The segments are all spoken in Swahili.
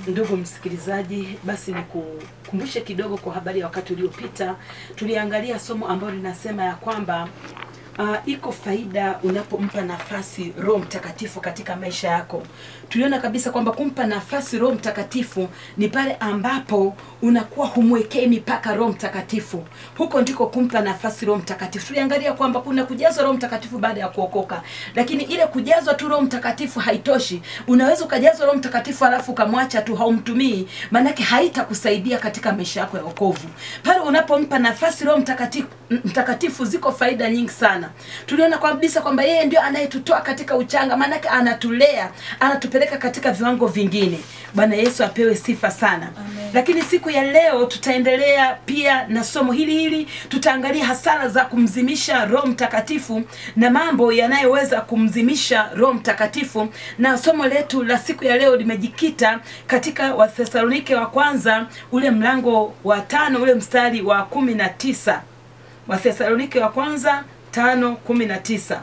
Ndugu msikilizaji, basi nikukumbushe kidogo kwa habari ya wakati uliopita. Tuliangalia somo ambalo linasema ya kwamba uh, iko faida unapompa nafasi Roho Mtakatifu katika maisha yako. Tuliona kabisa kwamba kumpa nafasi Roho Mtakatifu ni pale ambapo unakuwa humwekei mipaka Roho Mtakatifu. Huko ndiko kumpa nafasi Roho Mtakatifu. Tuliangalia kwamba kuna kujazwa Roho Mtakatifu baada ya kuokoka, lakini ile kujazwa tu Roho Mtakatifu haitoshi. Unaweza ukajazwa Roho Mtakatifu alafu ukamwacha tu, haumtumii, maanake haitakusaidia katika maisha yako ya wokovu. Pale unapompa nafasi Roho Mtakatifu, Mtakatifu ziko faida nyingi sana. Tuliona kabisa kwamba yeye ndio anayetutoa katika uchanga, maanake anatulea, anatupeleka katika viwango vingine. Bwana Yesu apewe sifa sana. Amen. Lakini siku ya leo tutaendelea pia na somo hili hili, tutaangalia hasara za kumzimisha Roho Mtakatifu na mambo yanayoweza kumzimisha Roho Mtakatifu, na somo letu la siku ya leo limejikita katika Wathesalonike wa kwanza ule mlango wa tano ule mstari wa kumi na tisa Wathesalonike wa kwanza tano kumi na tisa.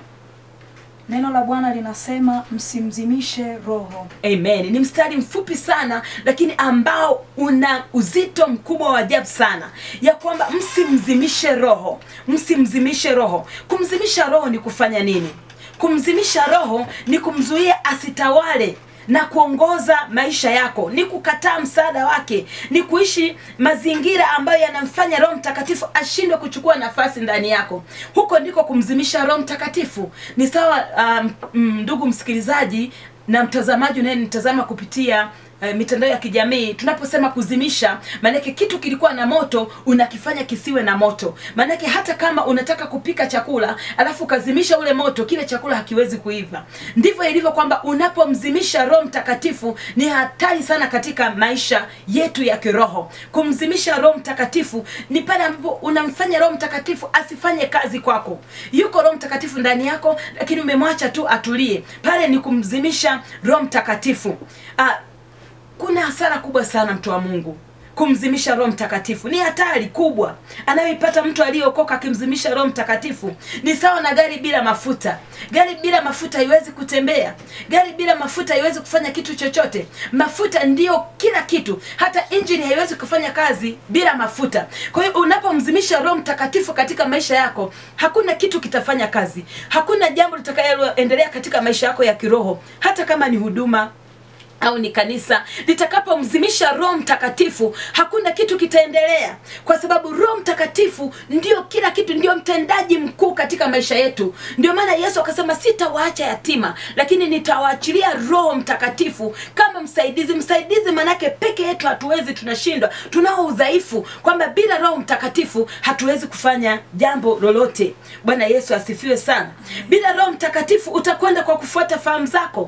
Neno la Bwana linasema msimzimishe roho. Amen. Ni mstari mfupi sana lakini ambao una uzito mkubwa wa ajabu sana, ya kwamba msimzimishe roho, msimzimishe roho. Kumzimisha roho ni kufanya nini? Kumzimisha roho ni kumzuia asitawale na kuongoza maisha yako, ni kukataa msaada wake, ni kuishi mazingira ambayo yanamfanya Roho Mtakatifu ashindwe kuchukua nafasi ndani yako. Huko ndiko kumzimisha Roho Mtakatifu. Ni sawa um, mm, ndugu msikilizaji na mtazamaji unayenitazama kupitia eh, mitandao ya kijamii tunaposema kuzimisha maanake kitu kilikuwa na moto unakifanya kisiwe na moto maanake hata kama unataka kupika chakula alafu ukazimisha ule moto kile chakula hakiwezi kuiva ndivyo ilivyo kwamba unapomzimisha roho mtakatifu ni hatari sana katika maisha yetu ya kiroho kumzimisha roho mtakatifu ni pale ambapo unamfanya roho mtakatifu asifanye kazi kwako yuko roho mtakatifu ndani yako lakini umemwacha tu atulie pale ni kumzimisha roho mtakatifu ah, kuna hasara kubwa sana mtu wa mungu kumzimisha roho mtakatifu ni hatari kubwa anayoipata mtu aliyeokoka akimzimisha roho mtakatifu ni sawa na gari bila mafuta gari bila mafuta haiwezi kutembea gari bila mafuta haiwezi kufanya kitu chochote mafuta ndiyo kila kitu hata injini haiwezi kufanya kazi bila mafuta kwa hiyo unapomzimisha roho mtakatifu katika maisha yako hakuna kitu kitafanya kazi hakuna jambo litakaloendelea katika maisha yako ya kiroho hata kama ni huduma au ni kanisa litakapomzimisha roho mtakatifu hakuna kitu kitaendelea kwa sababu roho mtakatifu ndio kila kitu ndio mtendaji mkuu katika maisha yetu ndio maana yesu akasema sitawaacha yatima lakini nitawaachilia roho mtakatifu kama msaidizi msaidizi manake peke yetu hatuwezi tunashindwa tunao udhaifu kwamba bila roho mtakatifu hatuwezi kufanya jambo lolote bwana yesu asifiwe sana bila roho mtakatifu utakwenda kwa kufuata fahamu zako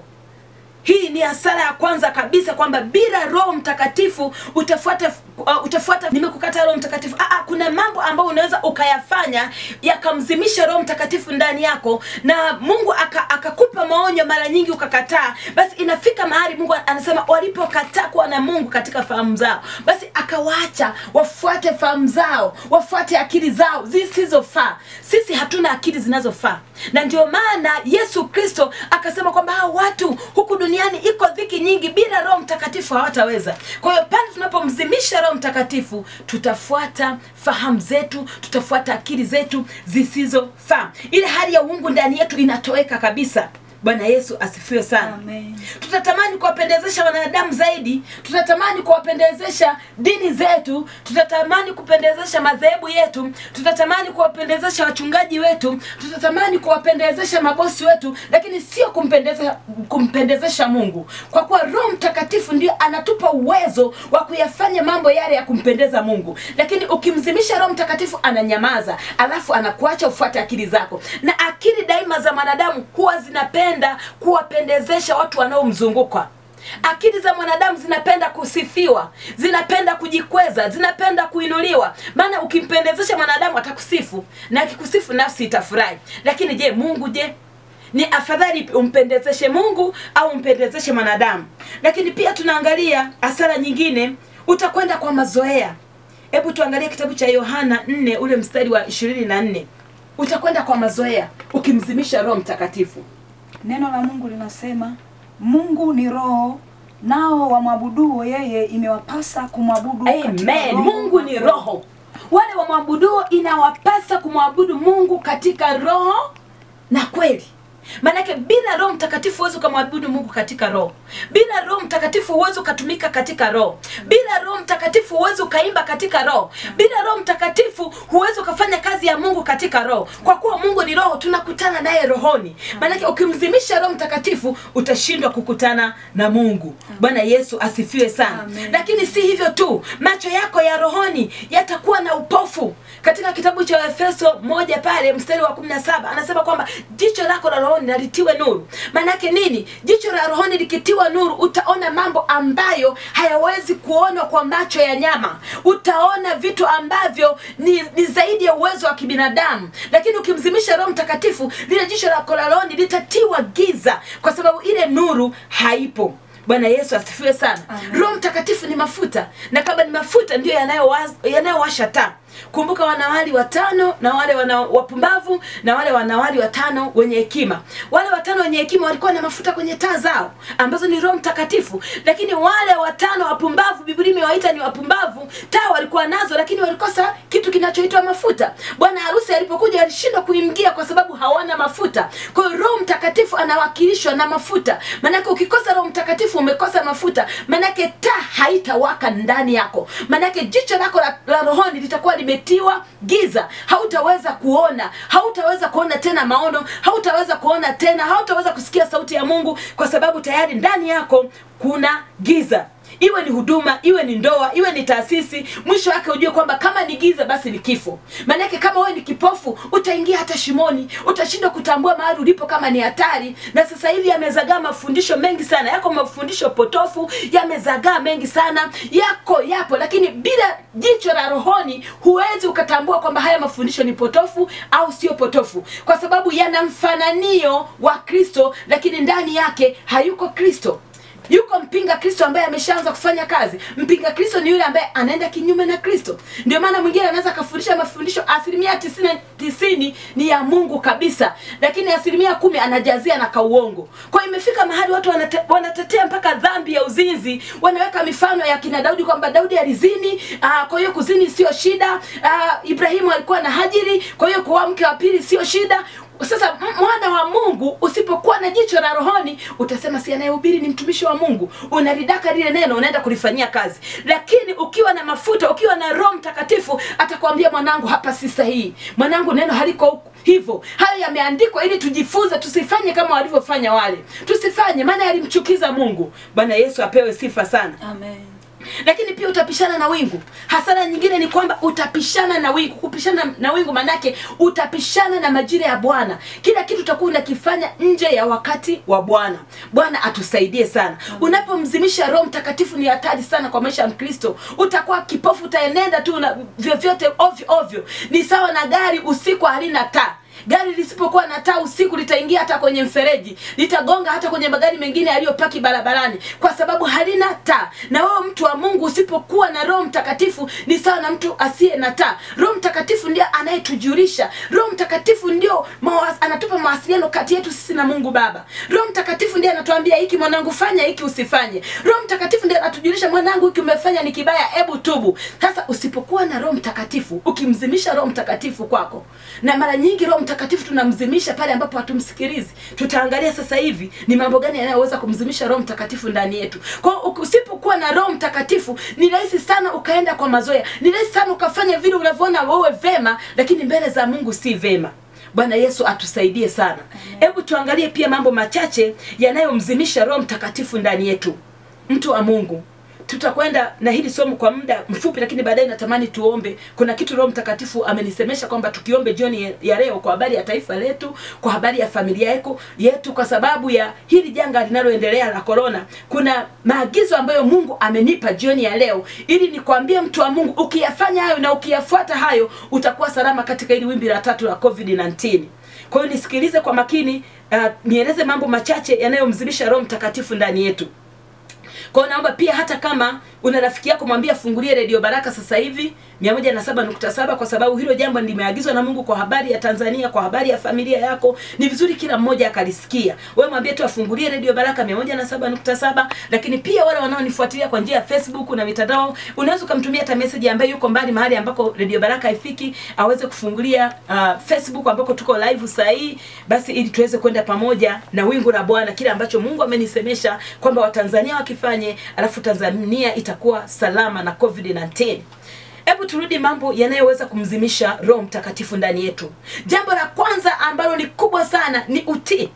hii ni hasara ya kwanza kabisa kwamba bila roho mtakatifu utafuata uh, utafuata nimekukata roho mtakatifu Aa, kuna mambo ambayo unaweza ukayafanya yakamzimisha roho mtakatifu ndani yako na mungu aka- akakupa maonyo mara nyingi ukakataa basi inafika mahali mungu anasema walipokataa kuwa na mungu katika fahamu zao basi akawaacha wafuate fahamu zao wafuate akili zao zisizofaa sisi hatuna akili zinazofaa na ndio maana yesu kristo akasema kwamba hao watu huku duniani iko dhiki nyingi bila roho mtakatifu hawataweza kwa hiyo pale tunapomzimisha roho mtakatifu tutafuata fahamu zetu tutafuata akili zetu zisizofaa ile hali ya uungu ndani yetu inatoweka kabisa bwana yesu asifiwe sana Amen. tutatamani kuwapendezesha wanadamu zaidi tutatamani kuwapendezesha dini zetu tutatamani kupendezesha madhehebu yetu tutatamani kuwapendezesha wachungaji wetu tutatamani kuwapendezesha mabosi wetu lakini sio kumpendeza, kumpendezesha mungu kwa kuwa roho mtakatifu ndio anatupa uwezo wa kuyafanya mambo yale ya kumpendeza mungu lakini ukimzimisha roho mtakatifu ananyamaza alafu anakuacha ufuate akili zako na akili daima za mwanadamu huwa zinapenda kuwapendezesha watu wanaomzunguka akili za mwanadamu zinapenda kusifiwa zinapenda kujikweza zinapenda kuinuliwa maana ukimpendezesha mwanadamu atakusifu na akikusifu nafsi itafurahi lakini je mungu je ni afadhali umpendezeshe mungu au umpendezeshe mwanadamu lakini pia tunaangalia hasara nyingine utakwenda kwa mazoea hebu tuangalie kitabu cha yohana 4 ule mstari wa 24 utakwenda kwa mazoea ukimzimisha roho mtakatifu Neno la Mungu linasema Mungu ni roho nao wamwabuduo yeye imewapasa kumwabudu katika Amen. roho Mungu na ni kweli. roho. Wale wamwabuduo inawapasa kumwabudu Mungu katika roho na kweli. Maanake bila Roho Mtakatifu huwezi ukamwabudu Mungu katika roho. Bila Roho Mtakatifu huwezi ukatumika katika roho. Bila Roho Mtakatifu huwezi ukaimba katika roho. Bila Roho Mtakatifu huwezi ukafanya kazi ya Mungu katika roho. Kwa kuwa Mungu ni roho, tunakutana naye rohoni. Maanake ukimzimisha Roho Mtakatifu utashindwa kukutana na Mungu. Bwana Yesu asifiwe sana. Amen. Lakini si hivyo tu, macho yako ya rohoni yatakuwa na upofu. Katika kitabu cha Efeso moja pale mstari wa 17 anasema kwamba jicho lako la rohoni na litiwe nuru. Maanake nini? Jicho la rohoni likitiwa nuru, utaona mambo ambayo hayawezi kuonwa kwa macho ya nyama. Utaona vitu ambavyo ni, ni zaidi ya uwezo wa kibinadamu. Lakini ukimzimisha Roho Mtakatifu, lile jicho lako la rohoni litatiwa giza, kwa sababu ile nuru haipo. Bwana Yesu asifiwe sana. Amen. Roho Mtakatifu ni mafuta, na kama ni mafuta ndiyo yanayowaz- yanayowasha taa. Kumbuka wanawali watano na wale wana wapumbavu na wale wanawali watano wenye hekima. Wale watano wenye hekima walikuwa na mafuta kwenye taa zao ambazo ni Roho Mtakatifu, lakini wale watano wapumbavu, Biblia imewaita ni wapumbavu, taa walikuwa nazo, lakini walikosa kitu kinachoitwa mafuta. Bwana harusi alipokuja alishindwa kuingia kwa sababu hawana mafuta. Kwa hiyo Roho Mtakatifu anawakilishwa na mafuta. Maanake ukikosa Roho Mtakatifu umekosa mafuta, maanake taa haitawaka ndani yako, maanake jicho lako la, la rohoni litakuwa limetiwa giza, hautaweza kuona, hautaweza kuona tena maono, hautaweza kuona tena, hautaweza kusikia sauti ya Mungu kwa sababu tayari ndani yako kuna giza iwe ni huduma iwe ni ndoa iwe ni taasisi mwisho wake ujue kwamba kama ni giza basi ni kifo maanake kama wewe ni kipofu utaingia hata shimoni utashindwa kutambua mahali ulipo kama ni hatari na sasa hivi yamezagaa mafundisho mengi sana yako mafundisho potofu yamezagaa mengi sana yako yapo lakini bila jicho la rohoni huwezi ukatambua kwamba haya mafundisho ni potofu au sio potofu kwa sababu yana mfananio wa kristo lakini ndani yake hayuko kristo yuko mpinga kristo ambaye ameshaanza kufanya kazi mpinga kristo ni yule ambaye anaenda kinyume na kristo ndio maana mwingine anaweza akafundisha mafundisho asilimia tisini, tisini ni ya mungu kabisa lakini asilimia kumi anajazia na kauongo kwa hiyo imefika mahali watu wanate, wanatetea mpaka dhambi ya uzinzi wanaweka mifano ya kina daudi kwamba daudi alizini aa, kwa hiyo kuzini sio shida aa, ibrahimu alikuwa na hajiri kwa hiyo kuoa mke wa pili sio shida sasa m- mwana wa mungu usipokuwa na jicho la rohoni utasema si anayehubiri ni mtumishi wa mungu unaridaka lile neno unaenda kulifanyia kazi lakini ukiwa na mafuta ukiwa na roho mtakatifu atakwambia mwanangu hapa si sahihi mwanangu neno haliko huku hivyo hayo yameandikwa ili tujifunze tusifanye kama walivyofanya wale tusifanye maana yalimchukiza mungu bwana yesu apewe sifa sana Amen. lakini pia utapishana na wingu hasara nyingine ni kwamba utapishana na wingu kupishana na wingu manake utapishana na majira ya bwana kila kitu utakuwa unakifanya nje ya wakati wa bwana bwana atusaidie sana unapomzimisha roho mtakatifu ni hatari sana kwa maisha ya mkristo utakuwa kipofu utaenenda tu na vyovyote ovyo ovyo ni sawa na gari usiku halina taa gari lisipokuwa na taa usiku litaingia hata kwenye mfereji litagonga hata kwenye magari mengine yaliyopaki barabarani kwa sababu halina taa na wewe mtu wa mungu usipokuwa na roho mtakatifu ni sawa na mtu asiye na taa roho mtakatifu ndio anayetujulisha roho mtakatifu ndio mawas, anatupa mawasiliano kati yetu sisi na mungu baba roho mtakatifu ndiye anatuambia hiki mwanangu fanya hiki usifanye roho mtakatifu ndiye anatujulisha mwanangu hiki umefanya ni kibaya hebu tubu sasa usipokuwa na roho mtakatifu ukimzimisha roho mtakatifu kwako na mara nyingi roho mtakatifu tunamzimisha pale ambapo hatumsikilizi tutaangalia sasa hivi ni mambo gani yanayoweza kumzimisha roho mtakatifu ndani yetu kwa hiyo usipokuwa na roho mtakatifu ni rahisi sana ukaenda kwa mazoea ni rahisi sana ukafanya vile unavyoona wewe vema lakini mbele za mungu si vema bwana yesu atusaidie sana hebu tuangalie pia mambo machache yanayomzimisha roho mtakatifu ndani yetu mtu wa mungu tutakwenda na hili somo kwa muda mfupi lakini baadaye natamani tuombe kuna kitu roho mtakatifu amenisemesha kwamba tukiombe jioni ya leo kwa habari ya taifa letu kwa habari ya familia yako yetu kwa sababu ya hili janga linaloendelea la korona kuna maagizo ambayo mungu amenipa jioni ya leo ili nikwambie mtu wa mungu ukiyafanya hayo na ukiyafuata hayo utakuwa salama katika hili wimbi la tatu la covid 19 kwa hiyo nisikilize kwa makini uh, nieleze mambo machache yanayomzimisha roho mtakatifu ndani yetu kwa hiyo naomba pia hata kama una rafiki yako mwambie afungulie redio baraka sasa hivi 107.7 kwa sababu hilo jambo limeagizwa na mungu kwa habari ya tanzania kwa habari ya familia yako ni vizuri kila mmoja akalisikia wewe mwambie tu afungulie redio baraka 107.7 lakini pia wale wanaonifuatilia kwa njia ya facebook na mitandao unaweza ukamtumia hata message ambaye yuko mbali mahali ambako redio baraka haifiki aweze kufungulia uh, facebook ambako tuko live saa hii basi ili tuweze kwenda pamoja na wingu la bwana kile ambacho mungu amenisemesha kwamba watanzania wakifanye alafu tanzania itakuwa salama na covid 19 hebu turudi mambo yanayoweza kumzimisha roho mtakatifu ndani yetu jambo la kwanza ambalo ni kubwa sana ni utii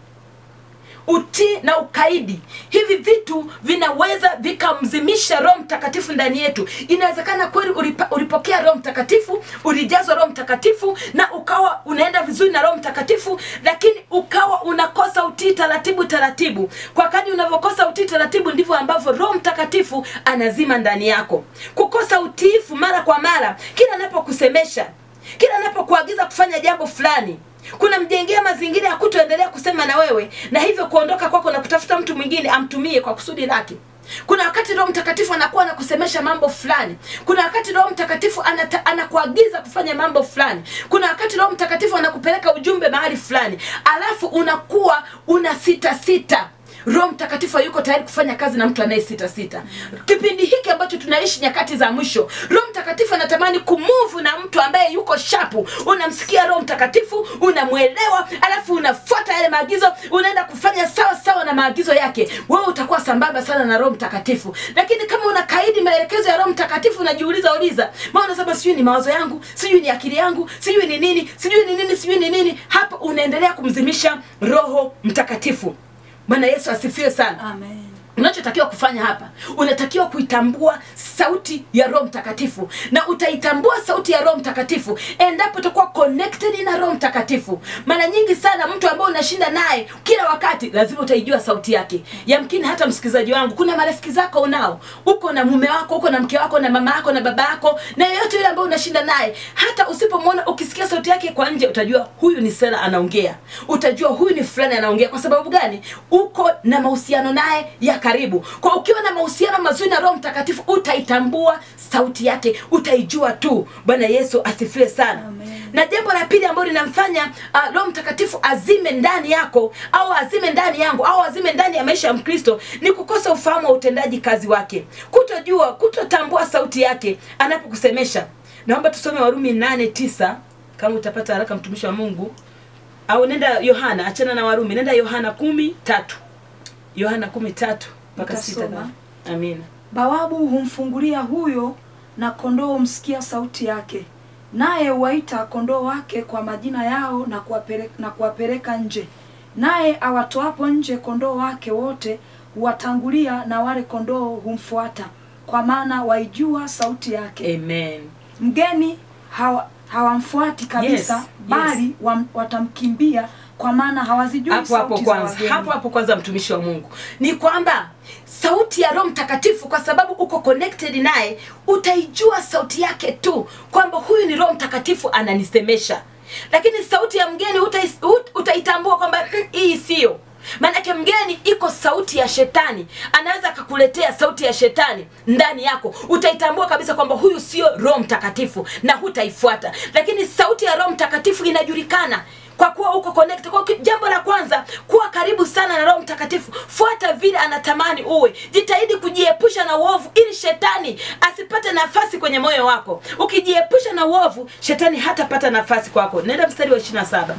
utii na ukaidi hivi vitu vinaweza vikamzimisha roho mtakatifu ndani yetu inawezekana kweli ulipa, ulipokea roho mtakatifu ulijazwa roho mtakatifu na ukawa unaenda vizuri na roho mtakatifu lakini ukawa unakosa utii taratibu taratibu kwa kadi unavyokosa utii taratibu ndivyo ambavyo roho mtakatifu anazima ndani yako kukosa utiifu mara kwa mara kila anapokusemesha kila anapokuagiza kufanya jambo fulani kuna mjengea mazingira ya kutoendelea kusema na wewe na hivyo kuondoka kwako na kutafuta mtu mwingine amtumie kwa kusudi lake kuna wakati roho mtakatifu anakuwa anakusemesha mambo fulani kuna wakati roho mtakatifu anata, anakuagiza kufanya mambo fulani kuna wakati roho mtakatifu anakupeleka ujumbe mahali fulani alafu unakuwa una sita sita roho mtakatifu hayuko tayari kufanya kazi na mtu anayesita sita kipindi hiki ambacho tunaishi nyakati za mwisho roho mtakatifu anatamani kumuvu na mtu ambaye yuko shapu unamsikia roho mtakatifu unamwelewa alafu unafuata yale maagizo unaenda kufanya sawa sawa na maagizo yake wewe utakuwa sambamba sana na roho mtakatifu lakini kama unakaidi maelekezo ya roho mtakatifu unajiuliza uliza maana unasema sijui ni mawazo yangu sijui ni akili yangu sijui ni nini sijui ni nini sijui ni nini hapo unaendelea kumzimisha roho mtakatifu bwana yesu asifiwe sana Amen. unachotakiwa kufanya hapa unatakiwa kuitambua sauti ya roho mtakatifu na utaitambua sauti ya roho mtakatifu endapo utakuwa connected na roho mtakatifu mara nyingi sana mtu ambaye unashinda naye kila wakati lazima utaijua sauti yake yamkini hata msikilizaji wangu kuna marafiki zako unao uko na mume wako uko na mke wako na mama yako na baba yako na yeyote yule ambaye unashinda naye hata usipomwona ukisikia sauti yake kwa nje utajua huyu ni sera anaongea utajua huyu ni fulani anaongea kwa sababu gani uko na mahusiano naye ya karibu kwa ukiwa na mahusiano mazuri na roho mtakatifu utaitambua sauti yake utaijua tu bwana yesu asifiwe sana Amen. na jambo la pili ambalo linamfanya uh, roho mtakatifu azime ndani yako au azime ndani yangu au azime ndani ya maisha ya mkristo ni kukosa ufahamu wa utendaji kazi wake kutojua kutotambua sauti yake anapokusemesha naomba tusome warumi nane tisa kama utapata haraka mtumishi wa mungu au nenda yohana achana na warumi nenda yohana kumi tatu yohana kumi tatu mpaka sita Nitasoma. amina bawabu humfungulia huyo na kondoo humsikia sauti yake naye huwaita kondoo wake kwa majina yao na kuwapeleka, na kuwapeleka nje naye awatoapo nje kondoo wake wote huwatangulia na wale kondoo humfuata kwa maana waijua sauti yake amen mgeni hawa, hawamfuati kabisa Yes, yes. bali wam, watamkimbia kwa maana hawazijui hapo hapo sauti za kwanza wageni. hapo hapo kwanza mtumishi wa mungu ni kwamba sauti ya roho mtakatifu kwa sababu uko connected naye utaijua sauti yake tu kwamba huyu ni roho mtakatifu ananisemesha lakini sauti ya mgeni utais- ut- utaitambua kwamba "Mm, hii sio maanake mgeni iko sauti ya shetani anaweza akakuletea sauti ya shetani ndani yako utaitambua kabisa kwamba huyu sio roho mtakatifu na hutaifuata lakini sauti ya roho mtakatifu inajulikana kwa kuwa uko connect kwa ki- jambo la kwanza kuwa karibu sana na roho mtakatifu fuata vile anatamani uwe jitahidi kujiepusha na uovu ili shetani asipate nafasi kwenye moyo wako ukijiepusha na uovu shetani hatapata nafasi kwako nenda mstari wa 27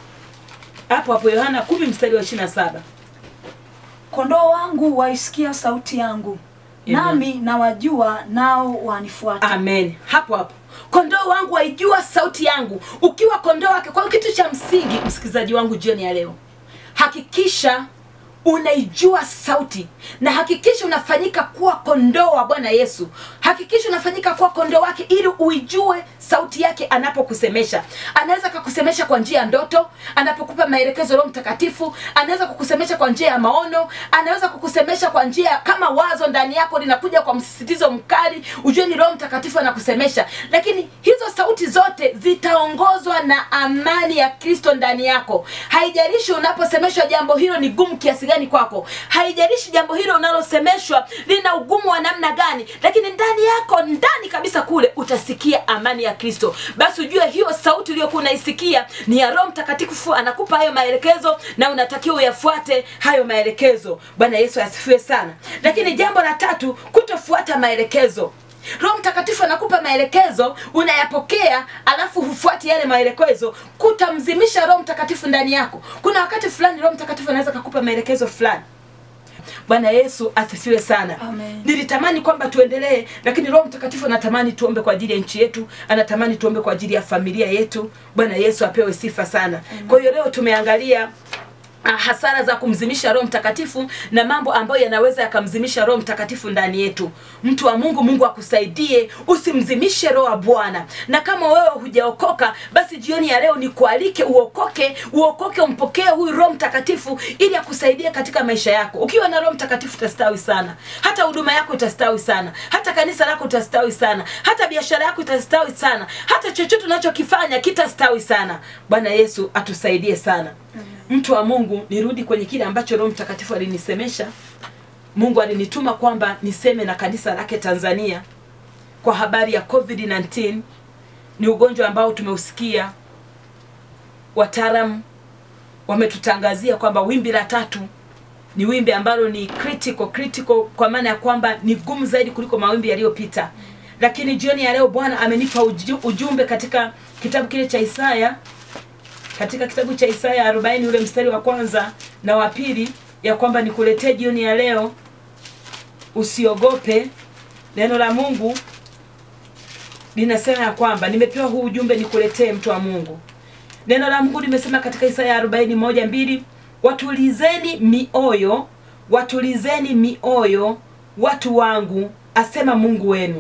hapo hapo yohana 10 mstari wa 27 kondoo wangu waisikia sauti yangu Amen. nami nawajua nao wanifuata amen hapo hapo kondoo wangu waijua sauti yangu ukiwa kondoo wake kwa hiyo kitu cha msingi msikilizaji wangu jioni ya leo hakikisha unaijua sauti na hakikisha unafanyika kuwa kondoo wa bwana yesu hakikisha unafanyika kuwa kondoo wake ili uijue sauti yake anapokusemesha anaweza akakusemesha kwa njia ya ndoto anapokupa maelekezo roho mtakatifu anaweza kukusemesha kwa njia ya maono anaweza kukusemesha kwa njia ya- kama wazo ndani yako linakuja kwa msisitizo mkali ujue ni roho mtakatifu anakusemesha lakini hizo sauti zote zitaongozwa na amani ya kristo ndani yako haijalishi unaposemeshwa jambo hilo ni gumu kiasi gani gani kwako haijalishi jambo hilo unalosemeshwa lina ugumu wa namna gani lakini ndani yako ndani kabisa kule utasikia amani ya kristo basi ujue hiyo sauti uliyokuwa unaisikia ni ya roho mtakatifu anakupa hayo maelekezo na unatakiwa uyafuate hayo maelekezo bwana yesu asifiwe sana lakini jambo la tatu kutofuata maelekezo roho mtakatifu anakupa maelekezo unayapokea alafu hufuati yale maelekezo kutamzimisha roho mtakatifu ndani yako kuna wakati fulani roho mtakatifu anaweza kakupa maelekezo fulani bwana yesu asifiwe sana Amen. nilitamani kwamba tuendelee lakini roho mtakatifu anatamani tuombe kwa ajili ya nchi yetu anatamani tuombe kwa ajili ya familia yetu bwana yesu apewe sifa sana kwa hiyo leo tumeangalia ah, hasara za kumzimisha roho mtakatifu na mambo ambayo yanaweza yakamzimisha roho mtakatifu ndani yetu mtu wa mungu mungu akusaidie usimzimishe roho wa bwana na kama wewe hujaokoka basi jioni ya leo nikualike uokoke uokoke umpokee huyu roho mtakatifu ili akusaidie katika maisha yako ukiwa na roho mtakatifu utastawi sana hata huduma yako itastawi sana hata kanisa lako itastawi sana hata biashara yako itastawi sana hata chochote unachokifanya kitastawi sana bwana yesu atusaidie sana mtu wa mungu nirudi kwenye kile ambacho roho mtakatifu alinisemesha mungu alinituma kwamba niseme na kanisa lake tanzania kwa habari ya covid-19 ni ugonjwa ambao tumeusikia wataalam wametutangazia kwamba wimbi la tatu ni wimbi ambalo ni critical critical kwa maana ya kwamba ni gumu zaidi kuliko mawimbi yaliyopita lakini jioni ya leo bwana amenipa uju- ujumbe katika kitabu kile cha isaya katika kitabu cha Isaya 40 ule mstari wa kwanza na wa pili ya kwamba nikuletee jioni ya leo usiogope. Neno la Mungu linasema ya kwamba nimepewa huu ujumbe nikuletee, mtu wa Mungu. Neno la Mungu limesema katika Isaya 40 moja mbili, watulizeni mioyo, watulizeni mioyo watu wangu, asema Mungu wenu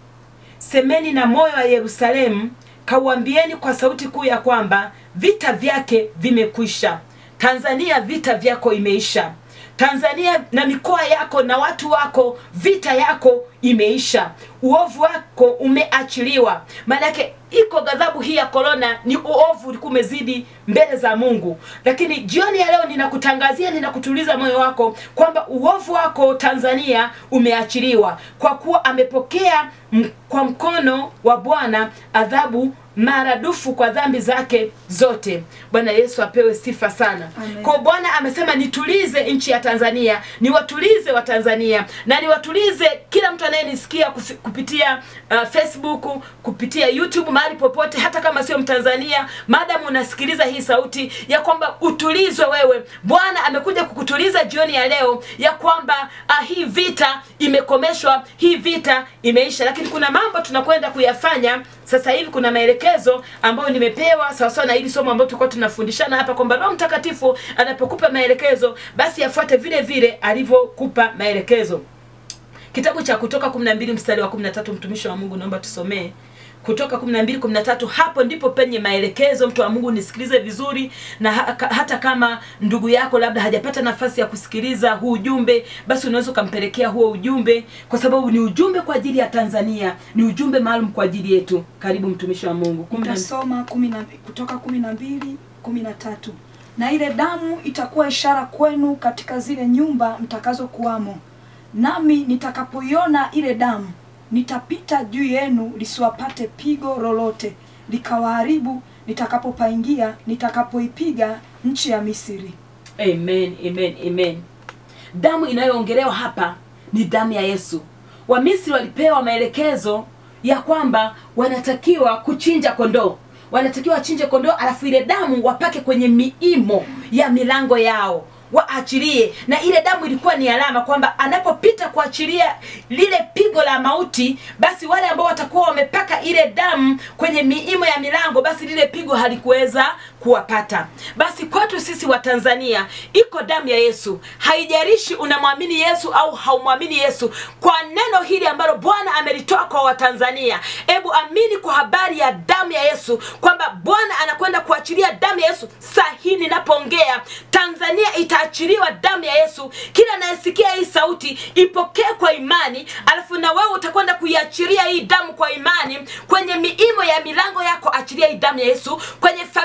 semeni na moyo wa Yerusalemu, kauambieni kwa sauti kuu ya kwamba vita vyake vimekwisha. Tanzania, vita vyako imeisha. Tanzania na mikoa yako na watu wako, vita yako imeisha. Uovu wako umeachiliwa. Maanake iko ghadhabu hii ya korona, ni uovu ulikuwa umezidi mbele za Mungu. Lakini jioni ya leo ninakutangazia, ninakutuliza moyo wako kwamba uovu wako Tanzania umeachiliwa, kwa kuwa amepokea m- kwa mkono wa Bwana adhabu maradufu kwa dhambi zake zote. Bwana Yesu apewe sifa sana. Amen. Kwa Bwana amesema nitulize nchi ya Tanzania, niwatulize wa Tanzania na niwatulize kila mtu anayenisikia kufi- kupitia uh, Facebook, kupitia YouTube, mahali popote, hata kama sio Mtanzania, maadamu unasikiliza hii sauti ya kwamba utulizwe wewe. Bwana amekuja kukutuliza jioni ya leo ya kwamba uh, hii vita imekomeshwa, hii vita imeisha, lakini kuna mambo tunakwenda kuyafanya sasa hivi. Kuna maelekezo ambayo nimepewa sawasawa na hili somo ambalo tulikuwa tunafundishana hapa kwamba Roho Mtakatifu anapokupa maelekezo basi yafuate vile vile alivyokupa maelekezo kitabu cha kutoka 12 mstari wa 13 mtumishi wa mungu naomba tusomee kutoka 12 13 hapo ndipo penye maelekezo mtu wa mungu nisikilize vizuri na ha, ka- hata kama ndugu yako labda hajapata nafasi ya kusikiliza huu ujumbe basi unaweza ukampelekea huo ujumbe kwa sababu ni ujumbe kwa ajili ya tanzania ni ujumbe maalum kwa ajili yetu karibu mtumishi wa mungu Kumi na- Nitasoma kumi na, kutoka kumi na mbili kumi na tatu na ile damu itakuwa ishara kwenu katika zile nyumba mtakazokuwamo, nami nitakapoiona ile damu nitapita juu yenu, lisiwapate pigo lolote likawaharibu, nitakapopaingia nitakapoipiga nchi ya Misri. amen amen amen damu inayoongelewa hapa ni damu ya yesu wamisri walipewa maelekezo ya kwamba wanatakiwa kuchinja kondoo wanatakiwa wachinje kondoo alafu ile damu wapake kwenye miimo ya milango yao waachilie na ile damu ilikuwa ni alama kwamba anapopita kuachilia lile pigo la mauti basi wale ambao watakuwa wamepaka ile damu kwenye miimo ya milango basi lile pigo halikuweza kuwapata basi kwetu sisi wa tanzania iko damu ya yesu haijalishi unamwamini yesu au haumwamini yesu kwa neno hili ambalo bwana amelitoa kwa watanzania hebu amini kwa habari ya damu ya yesu kwamba bwana anakwenda kuachilia damu ya yesu saa hii ninapoongea tanzania itaachiliwa damu ya yesu kila anayesikia hii sauti ipokee kwa imani alafu na wewe utakwenda kuiachilia hii damu kwa imani kwenye miimo ya milango yako achilia hii damu ya yesu kwenye familia yako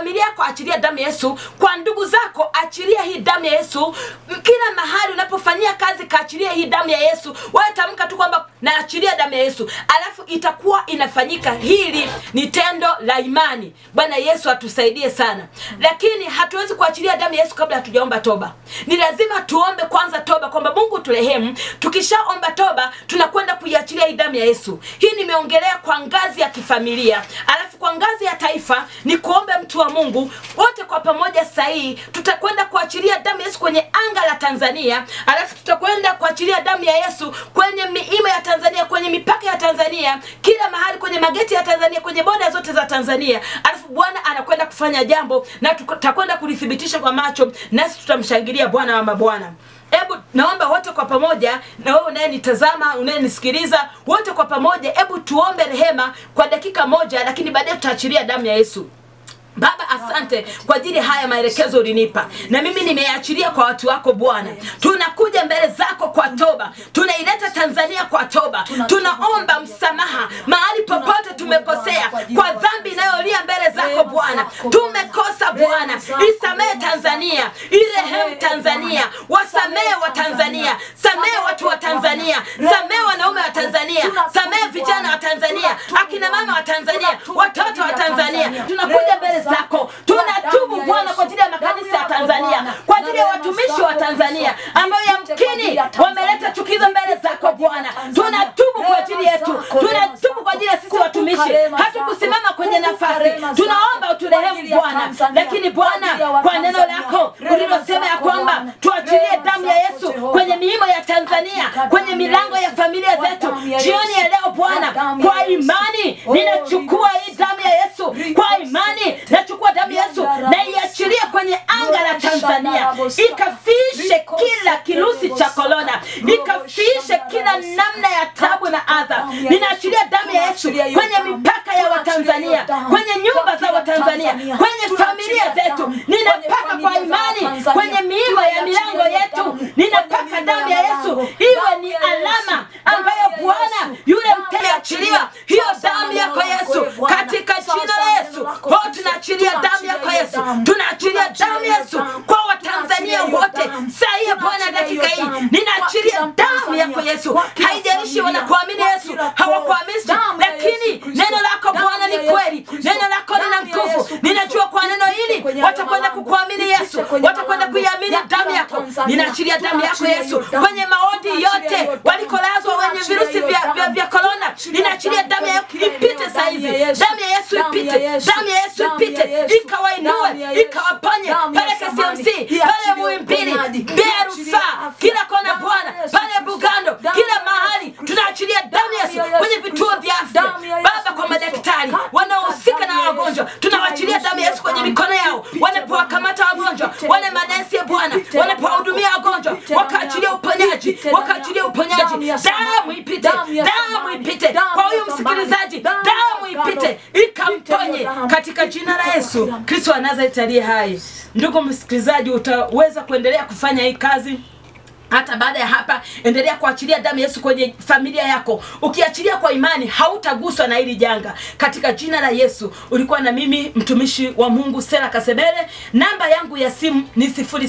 wako achilia damu ya yesu kwa ndugu zako achilia hii damu ya yesu M- kila mahali unapofanyia kazi kaachilia hii damu ya yesu wewe tamka tu kwamba naachilia damu ya yesu alafu itakuwa inafanyika hili ni tendo la imani bwana yesu atusaidie sana lakini hatuwezi kuachilia damu ya yesu kabla hatujaomba toba ni lazima tuombe kwanza toba kwamba mungu turehemu tukishaomba toba tunakwenda kuiachilia hii damu ya yesu hii nimeongelea kwa ngazi ya kifamilia alafu kwa ngazi ya taifa ni kuombe mtu wa mungu wote kwa pamoja sahihi tutakwenda kuachilia damu ya yesu kwenye anga la tanzania alafu tutakwenda kuachilia damu ya yesu kwenye miima ya tanzania kwenye mipaka ya tanzania kila mahali kwenye mageti ya tanzania kwenye boda zote za tanzania alafu bwana anakwenda kufanya jambo na tutakwenda kulithibitisha kwa macho nasi tutamshangilia bwana wa mabwana hebu naomba wote kwa pamoja na wewe unayenitazama unayenisikiliza wote kwa pamoja hebu tuombe rehema kwa dakika moja lakini baadaye tutaachilia damu ya yesu baba asante kwa ajili ya haya maelekezo ulinipa na mimi nimeachilia kwa watu wako bwana tunakuja mbele zako kwa toba tunaileta tanzania kwa toba tunaomba msamaha mahali popote tumekosea kwa dhambi inayolia mbele zako bwana tumekosa bwana isamehe tanzania irehemu tanzania wasamehe wa tanzania samehe watu wa tanzania samehe wanaume wa tanzania samehe vijana wa tanzania akina mama wa tanzania watoto wa tanzania tunakuja mbele zako tunatubu bwana kwa ajili ya makanisa ya tanzania kwa ajili ya watumishi wa tanzania ambayo yamkini wameleta chukizo mbele zako bwana tunatubu kwa ajili yetu tunatubu kwa ajili ya sisi watumishi hatukusimama kwenye nafasi tunaomba uturehemu bwana lakini bwana kwa neno lako ulilosema ya kwamba tuachilie damu ya yesu kwenye miimo ya tanzania kwenye milango ya familia zetu jioni ya leo bwana kwa imani ninachukua hii damu ya yesu kwa imani nachukua damu ya yesu na iachilie kwenye anga la tanzania ikafishe kila kirusi cha korona ikafishe kila namna ya tabu na adha ninaachilia damu ya yesu kwenye mipaka ya watanzania kwenye nyumba za watanzania kwenye familia zetu ninapaka kwa imani kwenye miima ya milango yetu ninapaka damu ya yesu iwe ni alama ambayo bwana yule mteachiliwa hiyo damu yako yesu katika jina la yesu o tunaachilia damu yako yesu tunaachilia damu yesu kwa watanzania wote sahiye bwana dakika hii ninaachilia damu yako yesu haijalishi wanakuamini yesu hawakuamini lakini neno lako bwana ni kweli neno lako lina nguvu ninajua kwa neno hili watakwenda kukuamini yesu watakwenda kuiamini damu yako ninaachilia damu yako yesu kwenye maodi yote walikolazwa wenye virusi vya, vya, vya korona ninaachilia damu ya ipite saizi damu ya yesu ipite damu ya yesu ipite ikawainue ikawaponye pale kcmc pale muimbili mbea rufaa kila kona bwana pale bugando kila mahali tunaachilia damu ya yesu kwenye vituo vya afya baba kwa madaktari wanaohusika na wagonjwa tunawaachilia damu ya yesu kwenye mikono yao wanapowakamata wagonjwa wale manesi ya bwana wanapowahudumia wagonjwa wakaachilia uponyaji wakaachilia uponyaji damu ipite damu ipite kwa huyu msikilizaji damu ipite ikamponye katika jina la yesu kristo wa nazareti aliye hai ndugu msikilizaji utaweza kuendelea kufanya hii kazi hata baada ya hapa endelea kuachilia damu ya yesu kwenye familia yako ukiachilia kwa imani hautaguswa na hili janga katika jina la yesu ulikuwa na mimi mtumishi wa mungu sera kasebele namba yangu ya simu ni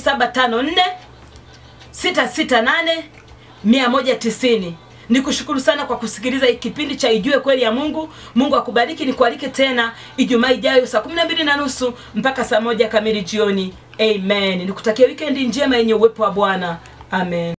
754 668 190 nikushukuru sana kwa kusikiliza hii kipindi cha ijue kweli ya mungu mungu akubariki nikualike tena ijumaa ijayo saa 12 na nusu mpaka saa moja kamili jioni amen nikutakia wikendi njema yenye uwepo wa bwana amen